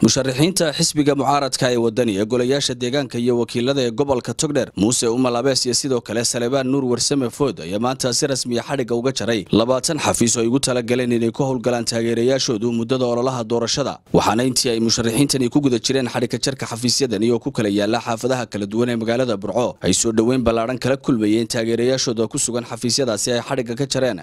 musharaxiinta xisbiga mucaaradka ee wadani ee golayaasha deegaanka iyo wakiilada ee gobolka togdheer muuse umal abees iyo sidoo kale salebaan nuur warsame food ayaa maanta si rasmiya xadhigga uga jaray labaatan xafiis oo ay ugu talagaleen inay ku howlgalaan taageerayaashoodu muddada ololaha doorashada waxaana intii ay musharaxiintani ku guda jireen xadhigga jarka xafiisyadani oo ku kala yaala xaafadaha kala duwan ee magaalada burco ay soo dhoweyn ballaadhan kala kulmayeen taageerayaashooda ku sugan xafiisyadaasi ay xadhigga ka jareen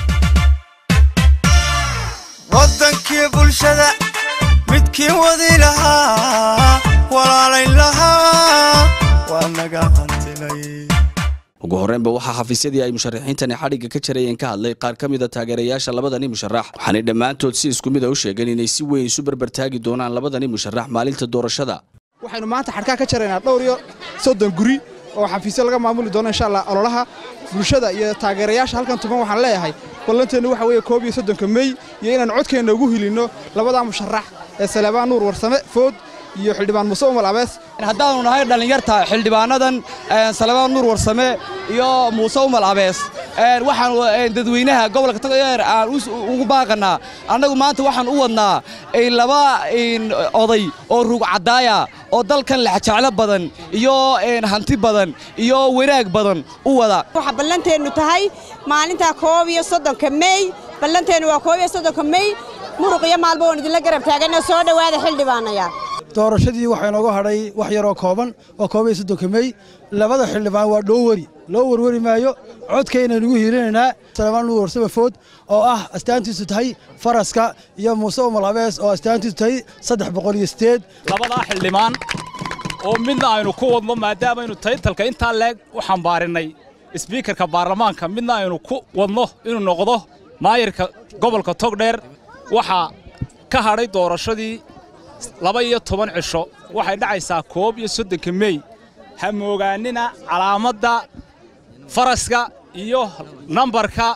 wadankii bulshada midkii wadi lahaa walaalayn lahaa waa naga hantilay ugu horreynba waxaa xafiisyadii ay musharaxiintani xadhigga ka jarayeen ka hadlay qaar ka mida taageerayaasha labadani musharax waxaanay dhammaantood si isku mid a u sheegeen inay si weyn isu berbertaagi doonaan labadani musharax maalinta doorashada waxaynu maanta xadhkaa ka jaraynaa dhowr iyo soddon guri oo xafiisyo laga maamuli doono insha allah ololaha bulshada iyo taageerayaasha halkan tuban waxaan leeyahay ballanteennu waxa weeye koob iyo soddonka mey iyo inaan codkeenna ugu hilinno labadaa musharax ee salebaan nuur warsame food iyo xildhibaan muuse umal abees haddaannu nahay dhallinyarta xildhibaanadan salebaan nuur warsame iyo muuse umal abees waxaanu dadweynaha gobolka togdheer aan ugu baaqannaa annagu maanta waxaan u wadnaa laba oday oo ruug caddaaya oo dalkan lexjeclo badan iyo hanti badan iyo wanaag badan u wada waxaa ballanteennu tahay maalintaa koob iyo soddonka mey ballanteennu waa koob iyo soddonka mey muruq iyo maalba waan idinla garab taaganna soo dhowaada xildhibaanaya doorashadii waxaa inooga hadhay wax yaroo kooban oo koob iyo soddonka mey labada xildhibaan waa dhooweri loo werweri maayo codkaynaynugu hiilinaynaa salebaan nuur warsame food oo ah astaantiisu tahay faraska iyo muuse umal abees oo astaantiisu tahay saddex boqol iyo sideed labadaa xildhibaan oo midna aynu ku wadno maadaamaynu taytalka intaa leeg u xambaarinnay sbiikarka baarlamaanka midna aynu ku wadno inuu noqdo maayirka gobolka togdheer waxaa ka hadhay doorashadii laba iyo toban cisho waxay dhacaysaa koob iyo soddonka mey ha moogaannina calaamadda faraska iyo nambarka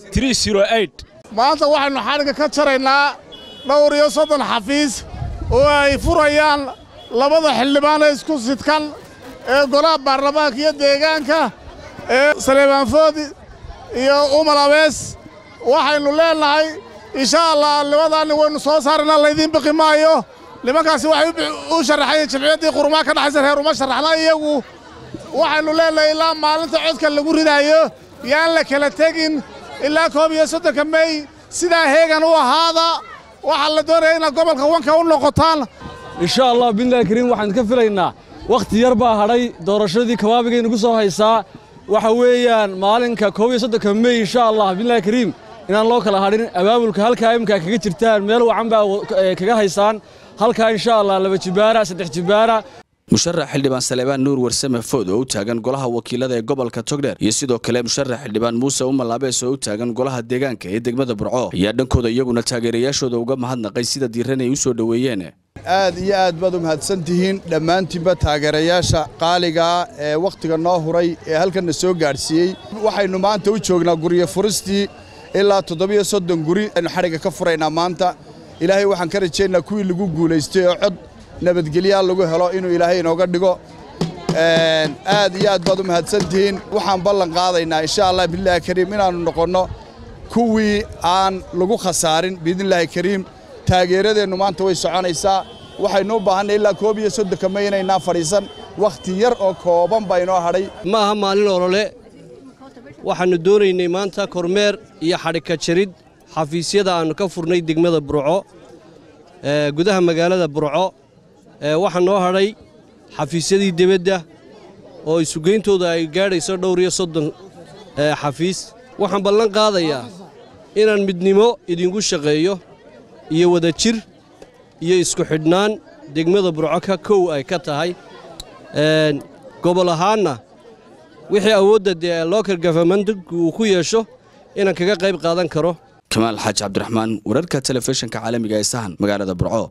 maanta waxaynu xadhigga ka jaraynaa dhowr iyo soddon xafiis oo ay furayaan labada xildhibaan ee isku sidkan ee golaha baarlamaanka iyo deegaanka ee saleebaan foodi iyo umal abees waxaynu leennahay insha allah labadaanni waynu soo saarana laydiin biqi maayo nimankaasi waxay u sharaxayeen jamciyaddii qurumaa ka dhaxaysa reer uma sharaxna iyagu waxaynu leennahay ilaa maalinta codka lagu ridaayo yaan la kala tegin ilaa koob iyo soddonka mey sidaa heegan u ahaada waxaa la doonaya inaad gobolka wanka u noqotaan insha allah billahi kariim waxaan ka filaynaa wakhti yar baa hadhay doorashadii kabaabigay nagu soo haysaa waxa weeyaan maalinka koob iyo soddonka mey insha allah billahi kariim inaan loo kala hadhin abaabulka halkaa imkaa kaga jirtaan meel wacan baa kaga haysaan halkaa insha allah laba jibaara saddex jibaara musharax xildhibaan salebaan nuur warsame food oo u taagan golaha wakiilada ee gobolka togdheer iyo sidoo kale musharax xildhibaan muuse umal abees oo u taagan golaha deegaanka ee degmada burco ayaa dhankooda iyaguna taageerayaashooda uga mahadnaqay sida diiran ay u soo dhoweeyeen aad iyo aad baad u mahadsan tihiin dhammaantiinba taageerayaasha qaaligaa ee wakhtiga noo huray ee halkanna soo gaadhsiiyey waxaynu maanta u joognaa guryo furistii ilaa toddobiyo soddon guri aynu xadhigga ka furaynaa maanta ilaahay waxaan ka rajaynaa kuwii lagu guulaystay oo cod nabadgelyaa lagu helo inuu ilaahay inooga dhigo aad iyo aad baad u mahadsan tihiin waxaan ballan qaadaynaa insha allah biidnillahi kariim inaannu noqonno kuwii aan lagu khasaarin biidnillaahi kariim taageeradeennu maanta way soconaysaa waxaynu u baahannay ilaa koob iyo soddonka may inaynaa fadhiisan wakhti yar oo kooban baa inoo hadhay ma aha maalin olole waxaannu doonaynay maanta kormeer iyo xadhigka jarid xafiisyada aannu ka furnay degmada burco gudaha magaalada burco waxaa noo hadhay xafiisyadii debadda oo isugeyntooda ay gaadhayso dhowr iyo soddon xafiis waxaan ballan qaadayaa inaan midnimo idinku shaqeeyo iyo wadajir iyo isku xidhnaan degmada burco ka kow ay ka tahay gobol ahaanna wixii awoodda dee local governmentku uu ku yeesho inaan kaga qayb qaadan karo kamaal xaaji cabdiraxmaan wararka telefishinka caalamiga ee sahan magaalada burco